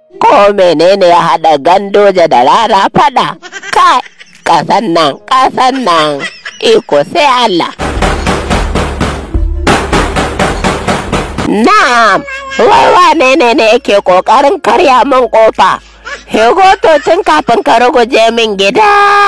ko menene ya haɗa gandoja da rara fada kai ƙasan nan ƙasan nan iko sai Allah na'am wai wane ne ne yake ƙoƙarin karya min ƙofa Hegoto tun kafin ka ruguje min gida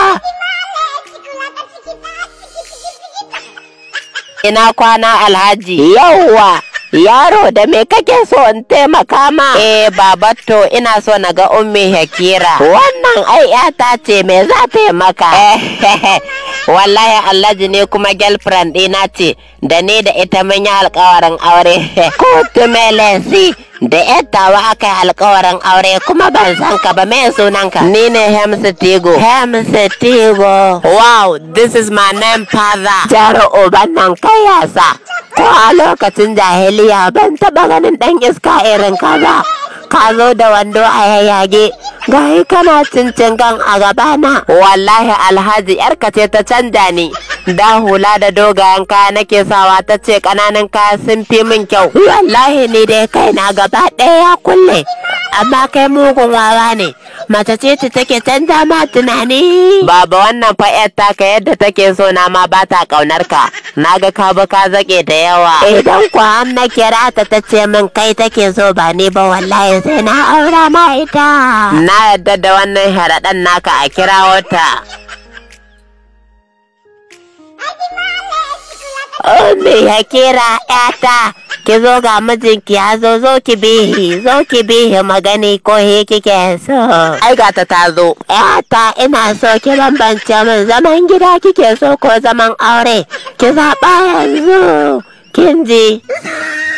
ina kwana alhaji yauwa yaro da me kake so in taimaka ma eh babatto ina so na ga ummi hakira wannan ai yata ce me za ta yi maka wallahi alhaji ne kuma girlfriend ɗina ce da ni da ita mun yi alkawarin aure ko tumelensi da yattawa aka yi alkawarin aure kuma ban san ka ba me sunanka ni ne Hemsa Tigo Hemsa Tigo wow this is my name father jaro uban nan kai yasa ko a lokacin jahiliya ban taba ganin dan iska irin ka ba ka zo da wando a yayyage gayi kana cincin gan a gabana wallahi alhaji yarka ce ta canja ni da hula da dogayen kaya nake sawa ta ce kananan kaya sun fi min kyau wallahi ni dai kai na gaba ɗaya ya kulle amma kai mugun wawa ne mace ce ta take canza ma tunani baba wannan fa yar taka yadda take so na ma ba ta kaunar ka naga ka ba ka zake da yawa idan ku an na kira ta ta ce min kai take so ba ni ba wallahi sai na aura ma ita na yadda da wannan haraɗan naka a kira wata Ummi ya kira ‘yata, ki zo ga mijinki ya zo zo ki bihi, zo ki bihi magani ko he kike so. Ai ga ta ta zo. ‘Yata ina so ki bambance min zaman gida kike so ko zaman aure, ki zaɓa yanzu, kin ji.